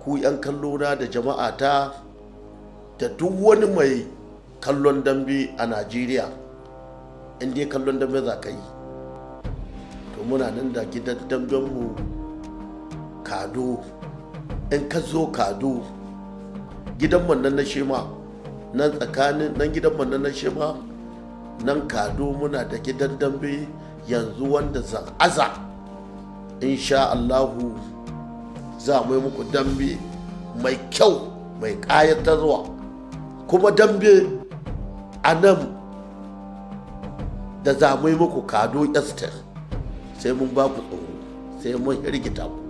ku 'yan kallona da jama'ata da duk wani mai kallon dambe a najeriya in dai kallon dambe za ka yi to muna nan da gidan dambenmu kado in ka zo kado gidan nan na shema nan tsakanin nan gidan nan na shema nan kado muna da gidan dambe yanzu wanda za aza insha allahu za mu yi muku dambe mai kyau mai ƙayatarwa kuma dambe a nan da za mu yi muku kado esther sai mun ba ku tsoro sai mun hirgita ku